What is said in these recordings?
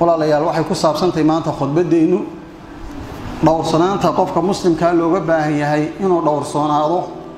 walaalayaal waxay ku saabsantahay maanta khudbadeennu dhowrsanaanta qofka muslimkaa looga baahan yahay inuu dhowrsoonaado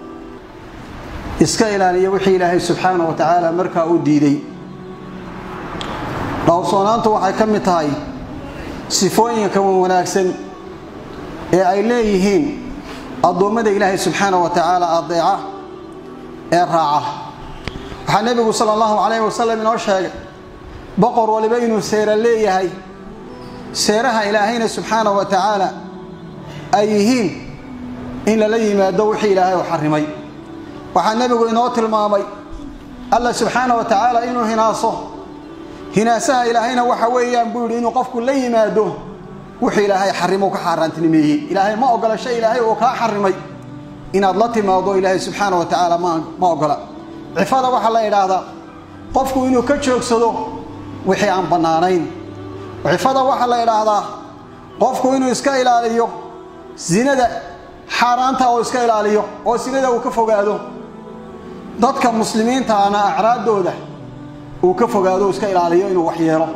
iska ilaaliyo wixii ilaahay subxaana wa tacaala markaa u diiday dhowrsoonaantu waxay ka mid tahay sifooyinka wanaagsan ee ay leeyihiin addoommada ilaahay subxaana wa tacaala adeeca ee raaca waxaa nebigu sala allahu calayhi wasalam inoo sheegay boqor waliba inuu seera leeyahay seeraha ilaahayna subxaana wa tacaala ay yihiin in lala yimaado wixii ilaahay u xarimay waxaa nebigu inoo tilmaamay alla subxaana wa tacaala inuu hinaaso hinaasaha ilaahayna waxa weeyaan buu yidhi inuu qofku la yimaado wuxuu ilaahay xarimo ka xaaraantinimeeyey ilaahay ma ogola shay ilaahay uu kaa xarimay inaad la timaado ilaahay subxaana wa tacaala ma ogola cifada waxaa la idhaahdaa qofku inuu ka joogsado wixii aan bannaanayn cifada waxaa la idhaahdaa qofku inuu iska ilaaliyo sinada xaaraanta oo iska ilaaliyo oo sinada uu ka fogaado dadka muslimiintaana acraaddooda uu ka fogaado iska ilaaliyo inuu waxyeelo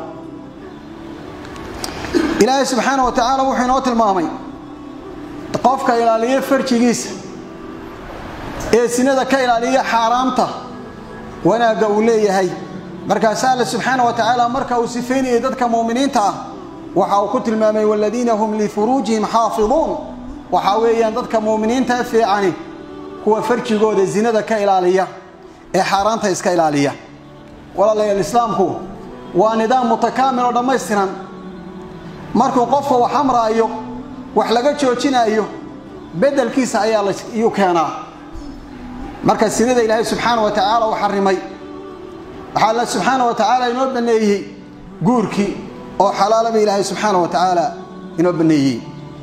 ilaahay subxaana wa tacaala wuxuu inoo tilmaamay qofka ilaaliyo farjigiisa ee sinada ka ilaaliya xaaraamta wanaagga uu leeyahay markaasa alle subxaana wa tacaala marka uu sifaynayay dadka muuminiinta ah waxa uu ku tilmaamay waladiina hum lifuruujihim xaafiduun waxaa weeyaan dadka muuminiinta fiicani kuwa farjigooda zinada ka ilaaliya ee xaaraanta iska ilaaliya walaalayaal islaamku waa nidaam mutakaamil oo dhammaystiran markuu qofka wax amraayo wax laga joojinaayo bedelkiisa ayaa layuu keenaa marka sinada ilaahay subxaana wa tacaala uu xarimay waxaa alla subxaana wa tacaala inoo baneeyey guurkii oo xalaalaba ilaahay subxaana wa tacaala inoo baneeyey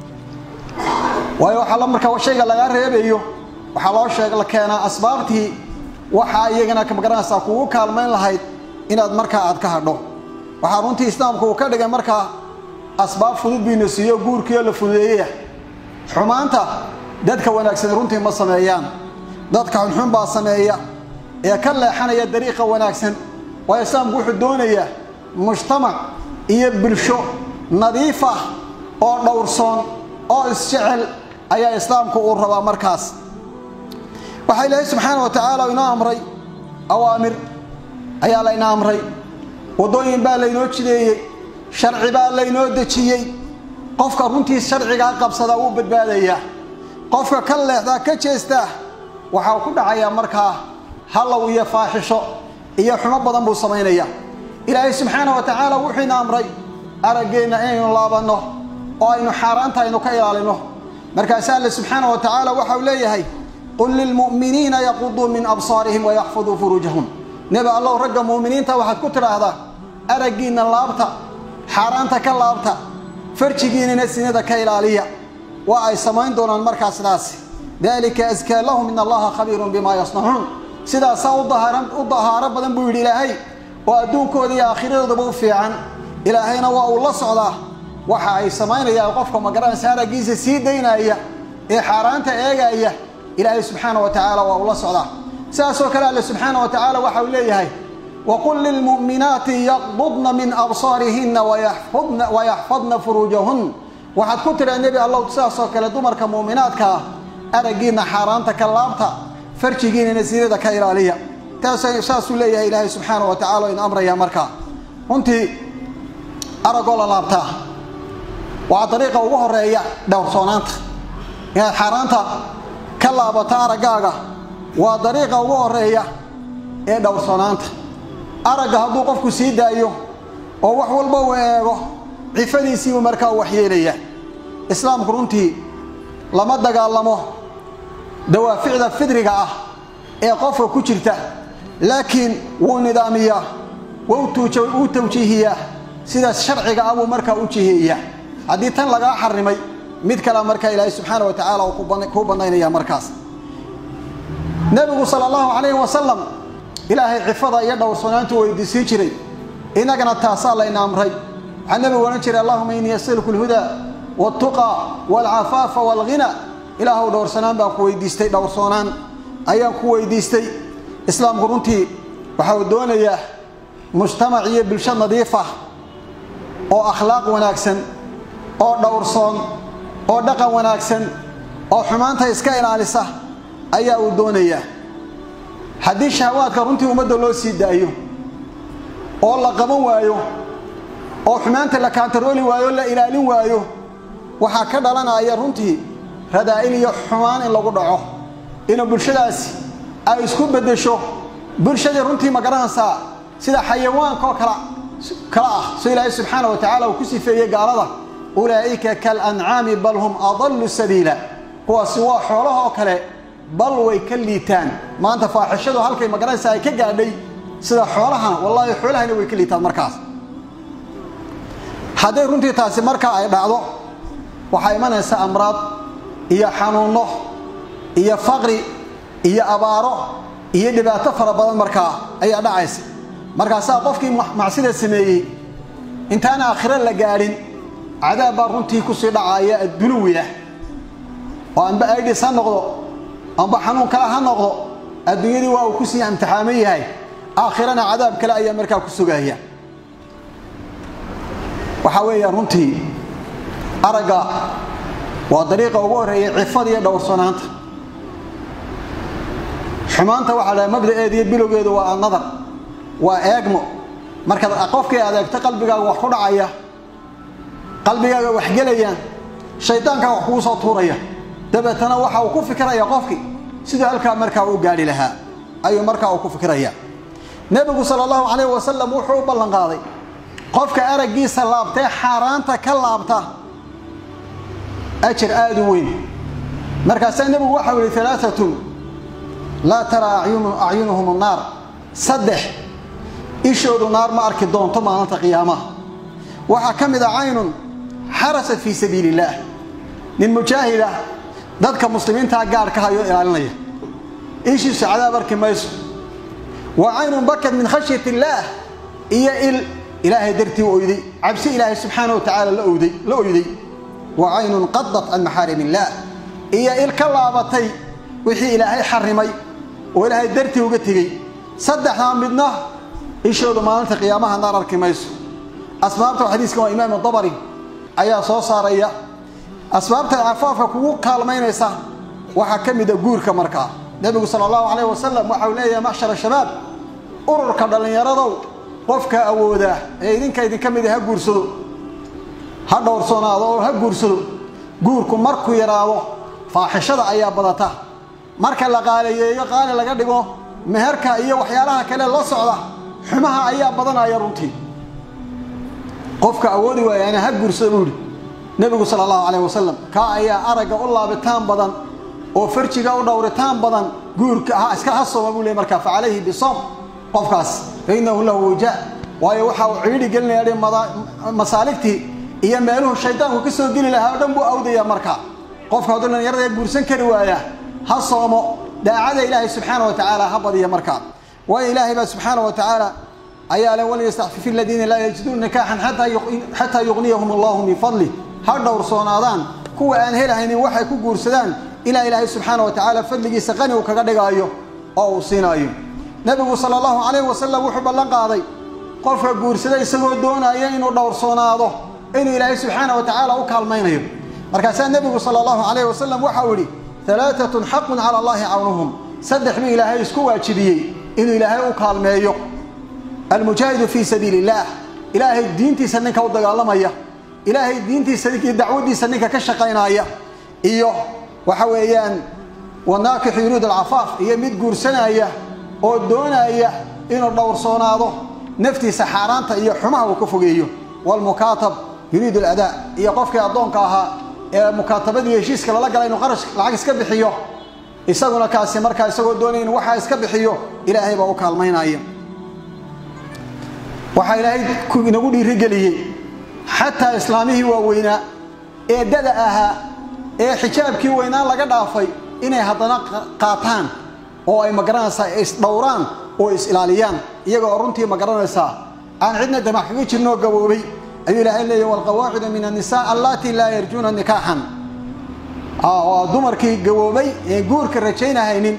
waayo waxaa marka shayga lagaa reebayo waxaa loo sheeg la keenaa asbaabtii waxaa iyagana magaranaysaa kugu kaalmayn lahayd inaad markaa aad ka hadho waxaa runtii islaamku uu ka dhigay markaa asbaab fudud biina siiyo guurkiioo la fududeeyaya xumaanta dadka wanaagsan runtii ma sameeyaan dadka xunxun baa sameeya ee ka leexanaya dariiqa wanaagsan waayo islaamku wuxuu doonayaa mujtamac iyo bulsho nadiif ah oo dhowrsoon oo isjecel ayaa islaamku uu rabaa markaas waxaa ilaahay subxaana wa tacaala inoo amray awaamir ayaa layna amray waddooyin baa laynoo jideeyey sharci baa laynoo dejiyey qofka runtii sharcigaa qabsadaa wuu badbaadayaa qofka ka leexdaa ka jeestaa waxa uu ku dhacayaa markaa hallow iyo faaxisho iyo xumo badan buu samaynaya ilaahay subxaana wa tacaala wuxuuna amray araggeenna inaynu laabanno oo aynu xaaraanta aynu ka ilaalino markaasa alle subxaana wa tacaala waxa uu leeyahay qul lilmu'miniina yaquduu min absaarihim wayaxfaduu furuujahum nebi allow ragga mu'miniinta waxaad ku tidhaahdaa araggiinna laabta xaaraanta ka laabta farjigiinana sinada ka ilaaliya waa ay samayn doonaan markaa sidaasi dalika askaa lahum in allaha khabiirun bimaa yasnacuun sidaasaa u dahaaro badan buu yidhi ilaahay oo adduunkooda iyo aakhiradoodaba u fiican ilaahayna waa uu la socdaa waxa ay samaynayaan qofka magaranaysa araggiisa sii daynaya ee xaaraanta eegaya ilaahay subxaana wa tacaala waa uu la socdaa sidaasoo kale alle subxaana wa tacaala waxa uu leeyahay waqul lilmu'minaati yaqdudna min absaarihinna wayaxfadna furuujahun waxaad ku tidhaa nebi allow sidaasoo kale dumarka mu'minaadka ah araggiinna xaaraanta ka laabta farjigiinana sinada ka ilaaliya saasuu leeyahay ilaahay subxaana wa tacala in amraya markaa runtii araggoo la laabtaa waa dariiqa ugu horeeya dhowrsoonaanta inaad xaaraanta ka laabato araggaaga waa dariiqa ugu horeeya ee dhowrsoonaanta aragga hadduu qofku sii daayo oo wax walba uu eego cifadiisiibuu markaa u waxyeelaya islaamku runtii lama dagaalamo dawaaficda fidriga ah ee qofka ku jirta laakiin wuu nidaamiyaa wuu tawjiihiyaa sidaas sharciga ah buu markaa u jiheeyaa haddii tan lagaa xarimay mid kale markaa ilaahay subxaana wa tacaala uu kuu bannaynaya markaas nebigu sala allahu calayhi wasalam ilaahay cifada iyo dhowrsoonaantu weydiisii jiray innagana taasaa layna amray waxaa nebigu odhan jiray allahuma innii asaluku alhudaa waltuqa waalcafaafa waalghina ilaahuw dhowrsanaan baan ku weydiistay dhowrsoonaan ayaan ku weydiistay islaamku runtii waxa uu doonayaa mujtamac iyo bulsho nadiif ah oo akhlaaq wanaagsan oo dhowrsoon oo dhaqan wanaagsan oo xumaanta iska ilaalisa ayaa uu doonayaa haddii shahawaadka runtii ummadda loo sii daayo oo la qaban waayo oo xumaanta la kaantarooli waayo la ilaalin waayo waxaa ka dhalanaya runtii radaa'il iyo xumaan in lagu dhaco inuu bulshadaasi ay isku beddesho bulshadii runtii ma garanaysaa sida xayawaankaoo kala kala ah soo ilaahay subxaana wa tacaala uu ku sifeeyey gaalada ulaa'ika kalancaami bal hum adallu sabiila kuwaasi waa xoolahoo kale bal way ka liitaan maanta faaxishadu halkay magaranaysaa ay ka gaadhay sida xoolahana wallaahi xoolahana way ka liitaan markaas hadday runtii taasi markaa ay dhacdo waxaa imanaysa amraad iyo xanuunno iyo faqri iyo abaaro iyo dhibaato fara badan markaa ayaa dhacaysa markaasaa qofkii macsida sameeyey intaan aakhiro la gaadhin cadaab baa runtii kusii dhacaya addunuwi ah oo amba aidhis ha noqdo amba xanuun kale ha noqdo adduunyadii waa uu kusii imtixaaman yahay aakhirana cadaab kale ayaa markaa ku sugaya waxaa weeya runtii aragga waa dariiqa ugu horreeyay cifada iyo dhowrsanaanta xumaanta waxaa dhaha mabda'eeda iyo bilowgeedu waa annadar waa eegmo markaad qofkii adeegto qalbigaaga wax ku dhacaya qalbigaaga wax gelayaan shaydaankaa wax kugu soo tuuraya dabeetana waxa uu ku fikiraya qofkii siduu halkaa markaa u gaadhi lahaa ayuu markaa uu ku fikiraya nebigu sala allahu calayh wasalam wuxuu u ballan qaaday qofka araggiisa laabtee xaaraanta ka laabta ajir aada u weyn markaasaa nebigu waxau yihi alaaatun laa taraa acyunuhum annaar saddex ishoodu naar ma arki doonto maalinta qiyaamaha waxaa ka mid a caynun xarasat fii sabiili illaah nin mujaahid ah dadka muslimiintaa gaadhka hayoo ilaalinaya ishiisu cadaab arki mayso wa caynun bakad min khashyat illaah iyo il ilaahay dartii u oyday cabsi ilaahay subxaana wa tacaala la oyday wa caynun qadat can maxaarim illaah iyo il ka laabatay wixii ilaahay xarimay oo ilaahay dartii uga tegey saddexdaa midna ishoodu maalinta qiyaamaha naar arki mayso asbaabta xadiiskan waa imaam dabari ayaa soo saaraya asbaabta cafaafka kugu kaalmaynaysa waxaa ka mid a guurka markaa nebigu sala allahu calayh wasalam waxau leeyahay macshar shabaab ururka dhallinyaradow qofka awoodaa ee idinka idinka mid ha guursado ha dhowrsoonaado oo ha guursado guurku markuu yaraado faaxishada ayaa badata marka la qaaliyeeyo qaali laga dhigo meherka iyo waxyaalaha kale la socda xumaha ayaa badanaya runtii qofka awoodi waayaana ha guursada buu yihi nebigu sala allahu calayh wasalam kaa ayaa aragga u laabitaan badan oo farjiga u dhowritaan badan guurka ha iska hasooma buu ley markaa fa calayhi bisom qofkaas fa innahu lahu wija waayo waxa uu ciidhi gelinaya masaaligtii iyo meeluhu shaydaanku ka soo geli lahaa o dhan buu awdaya markaa qofka hadduu dhallinyarada guursan kari waaya ha soomo daacada ilaahay subxaana wa tacaala ha badiya markaa waayo ilaahay baa subxaana wa tacaala ayaa le walyastacfifi aladiina laa yajiduuna nikaaxan xataa yuqniyahum allahu min fadlih ha dhowrsoonaadaan kuwa aan helahaynin waxay ku guursadaan ilaa ilaahay subxaana wa tacaala fadligiisa qani uu kaga dhigaayo oo uu siinaayo nebigu sala allahu calayh wasalam wuxuu ballan qaaday qofka guursada isagoo doonaya inuu dhowrsoonaado inuu ilaahay subxaana wa tacaala u kaalmaynayo markaasaa nebigu sala allahu calayh wasalam waxau yidhi alaaatun xaqun cala allahi cawnuhum saddex buu ilaahay isku waajibiyey inuu ilaahay u kaalmeeyo almujaahidu fii sabiili illaah ilaahay diintiisa ninka u dagaalamaya ilaahay diintiisa iyo dacwadiisa ninka ka shaqaynaya iyo waxa weeyaan wanaakixu yuriidu alcafaaf iyo mid guursanaya oo doonaya inuu dhowrsoonaado naftiisa xaaraanta iyo xumaha uu ka fogeeyo waalmukaatab yuriidu aladaa iyo qofkii addoonka ahaa ee mukaatabadii heshiiska lala gala inuu qarash lacag iska bixiyo isaguna kaasi markaa isagoo doonaya inu waxaa iska bixiyo ilaahay baa u kaalmaynaya waxaa ilaahay inagu dhiirigeliyey xataa islaamihii waaweynaa ee dada ahaa ee xijaabkii weynaan laga dhaafay inay haddana qaataan oo ay magaranaysaa isdhowraan oo is-ilaaliyaan iyagoo runtii magaranaysaa aan cidna damac kaga jirnoo gaboobay ayuu ilaahay leeyahy walqawaacidu min annisaa allatii laa yarjuuna nikaaxan waa dumarkii gaboobay ee guurka rajaynahaynin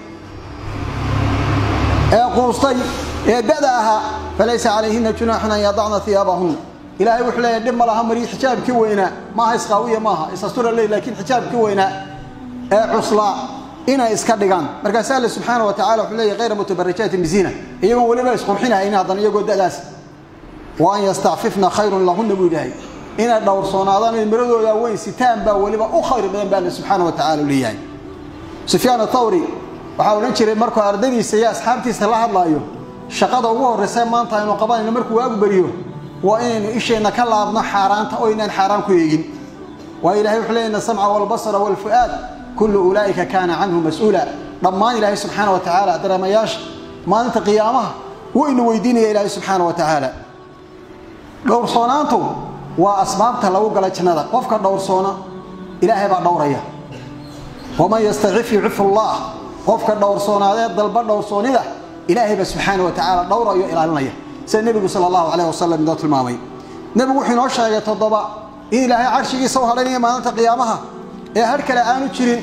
ee quustay ee dada ahaa falaysa calayhina junaaxun an yadacna iyaabahunna ilaahay wuxuu leeyahay dhib ma laha mariyo xijaabkii weynaa maaha isqaawiya maaha isastura ley laakiin xijaabkii weynaa ee cuslaa inay iska dhigaan markaas alle subxaana wa tacala wuxuu leeyahy hayra mutabarijaatin biziina iyagoon weliba isqurxinahaynin haddana iyagoo da'daas wa an yastacfifna khayrun lahunna buu ilaahay inay dhowrsoonaadaan ay miradooda weyn sitaan baa weliba u khayr badan baa alle subxaana wa tacala leeyahay sufyaan athawri waxaa odhan jiray markuu ardadiisa iyo asxaabtiisa la hadlaayo shaqada ugu horraysa maanta aynu qabanayno markuu waagu beriyo waa inaynu isheenna ka laabno xaaraanta oo inaan xaaraan ku eegin waayo ilahay wuxuu leeyay ina samca walbasara walfu'aad kullu ulaa'ika kaana canhu mas-uula dhammaan ilaahay subxaana wa tacaala dareemayaasha maalinta qiyaamaha waynu weydiinaya ilaahay subxaana wa tacaala dhowrsoonaantu waa asbaabta lagu gala jannada qofka dhowrsoona ilaahay baa dhowraya waman yastacif yucifu allah qofka dhowrsoonaadee dalba dhowrsoonida ilaahay baa subxaana wa tacaala dhowrayo ilaalinaya sida nebigu sala allahu calayh wasalam inoo tilmaamay nebigu wuxuu inoo sheegay toddoba in ilaahay carshigiisa u hadhaynaya maalinta qiyaamaha ee har kale aanu jirin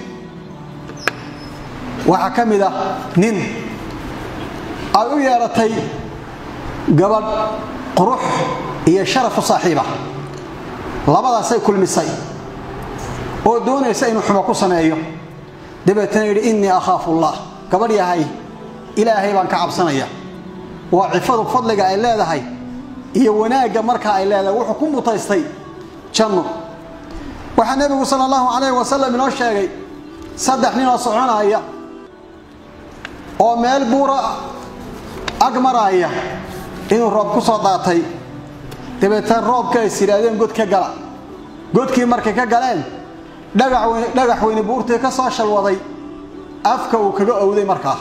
waxaa ka mid ah nin ay u yeedhatay gabadh qurux iyo sharaf u saaxiiba labadaasay kulmisay oo doonaysa inuu xumo ku sameeyo dabeetana yidhi innii akhaafu allah gabadh yahay ilaahay baan ka cabsanaya waa cifadu fadliga ay leedahay iyo wanaagga markaa ay leedahay wuxuu ku mutaystay janno waxaa nebigu sala allahu calayh wasalam inoo sheegay saddex ninoo soconaya oo meel buura ag maraaya inuu roob ku soo daatay dabeetana roobka ays yidhaahdeen god ka gala godkii markay ka galeen dhagax weyne buurtii ka soo shalwaday afka uu kaga owday markaa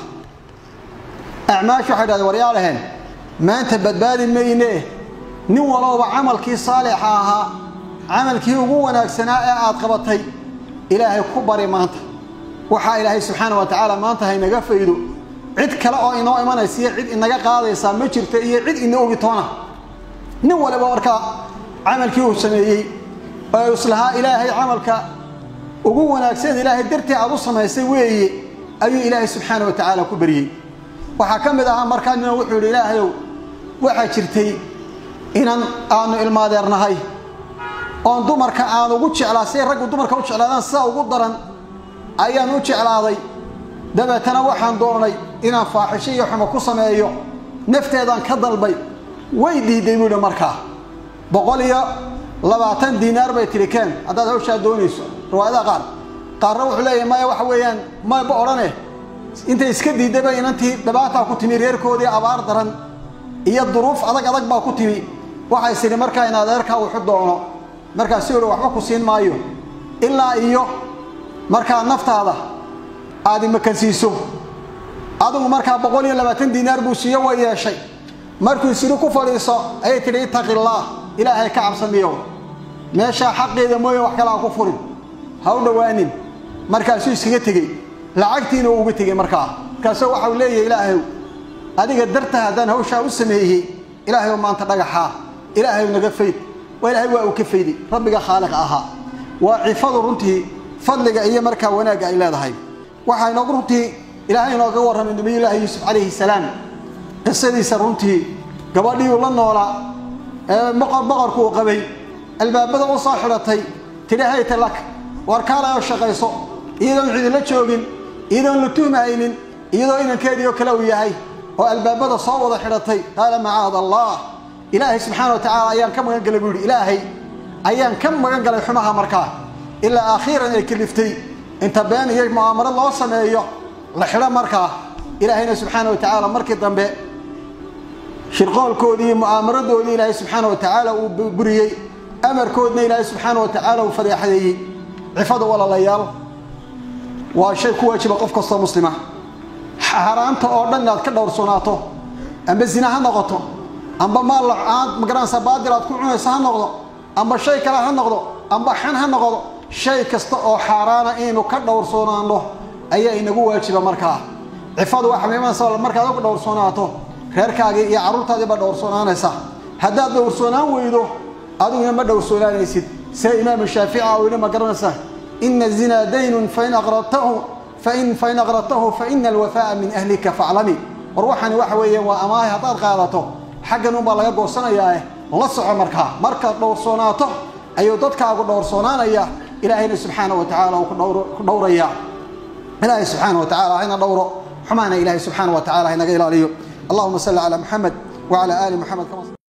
acmaash waxay dhahdeen waryaa dhaheen maanta badbaadi maynee nin walowba camalkii saalixa ahaa camalkii ugu wanaagsanaa ee aad qabatay ilaahay ku bari maanta waxaa ilaahay subxaana wa tacaala maanta haynaga faydo cid kale oo inoo imanaysiyo cid inaga qaadaysaa ma jirta iyo cid ina ogitoona nin waliba markaa camalkii uu sameeyey oo islahaa ilaahay camalka ugu wanaagsan ilaahay dartii aad u samaysay weeye ayuu ilaahay subxaana wa tacaala ku baryey waxaa ka mid ahaa markaa nina wuxuu yidhi ilaahayow waxaa jirtay inan aanu ilmaadeernahay oon dumarka aan ugu jeclaa siay raggu dumarka u jeclaadaan sidaa ugu daran ayaan u jeclaaday dabeetana waxaan doonay inaan faaxisho iyo xumo ku sameeyo nafteedaan ka dalbay way diiday buu yidhi markaa boqol iyo labaatan diinaar bay tidhi keen haddaad hawshaa doonayso riwaayadaha qaar qaarna wuxuu leeyahay maya waxa weeyaan mayba odhane intay iska diidayba inantii dhibaataa ku timi reerkoodii abaar daran iyo duruuf adag adag baa ku timi waxay sidhi markaa in adeerkaa wuxu doono markaasi uhi waxba ku siin maayo ilaa iyo markaa naftaada aad imakansiiso adigu markaa boqol iyo labaatan diinaar buu siiyo way yeeshay markuu sidhi ku fadhiiso ayay tidhi ittaqillaah ilaahay ka cabsamiyow meeshaa xaqeeda mooye wax kale ha ku furin ha u dhowaanin markaasuu iskaga tegey lacagtiina uu uga tegey markaa markaasuu waxau leeyahay ilaahayow adiga darta haddaan hawshaa u sameeyey ilaahayow maanta dhagaxaa ilaahayow naga fayd waa ilaahay waa uu ka fayday rabbiga khaaliqa ahaa waa cifadu runtii fadliga iyo markaa wanaagga ay leedahay waxaa inoogu runtii ilaahay inooga warramay nabiyullaahi yuusuf calayhi salaam qisadiisa runtii gabadhiiuu la noolaa ee boqorku uu qabay albaabada u soo xidhatay tidhi hayta lak war kaalayoo shaqayso iyadoon cidila joogin iyadoon la tuhmahaynin iyadoo inankeediioo kale uu yahay oo albaabada soo wada xidhatay qaala macaad allah ilaahay subxaana wa tacaala ayaan ka magan galay buu yidhi ilaahay ayaan ka magan galay xumaha markaa ilaa akhiiran ay kaliftay inta been iyo mu'aamaro loo sameeyo la xidho markaa ilaahayna subxaana wa tacaala markii dambe shirqoolkoodii iyo mu'aamaradoodii ilaahay subxaana wa tacaala uu buriyey amarkoodna ilaahay subxaana wa tacaala uu fadeexadeeyey cifada walaalayaal waa shay ku waajiba qof kastoo muslima xaaraanta oo dhan inaad ka dhowrsoonaato amba zina ha noqoto amba maal aad magaranaysa baadil aad ku cunayso ha noqdo amba shay kale ha noqdo amba xan ha noqdo shay kasta oo xaaraana inaynu ka dhowrsoonaano ayaa inagu waajiba markaa cifadu waxa miimanaysa markaad uga dhowrsoonaato reerkaagii iyo carruurtaadii baa dhowrsoonaanaysa haddaad dhowrsoonaan weydo adiguna ma dhowrsoonaanaysid sida imaamu shaafica uu yidhi ma garanaysa ina zinaa daynun fain aqradtahu fain fain aqradtahu faina alwafaa'a min ahlika faclami war waxani waxa weeye waa amaahay haddaad qaadato xaggan unbaa laga goosanayaae la soco markaa markaad dhowrsoonaato ayuu dadkaagu dhowrsoonaanaya ilaahayna subxaana wa tacaala uu ku dhowraya ilaahay subxaana wa tacala hayna dhowro xumaana ilaahay subxaana wa tacala haynaga ilaaliyo allahuma salli calaa muxamed wacala aali muxamed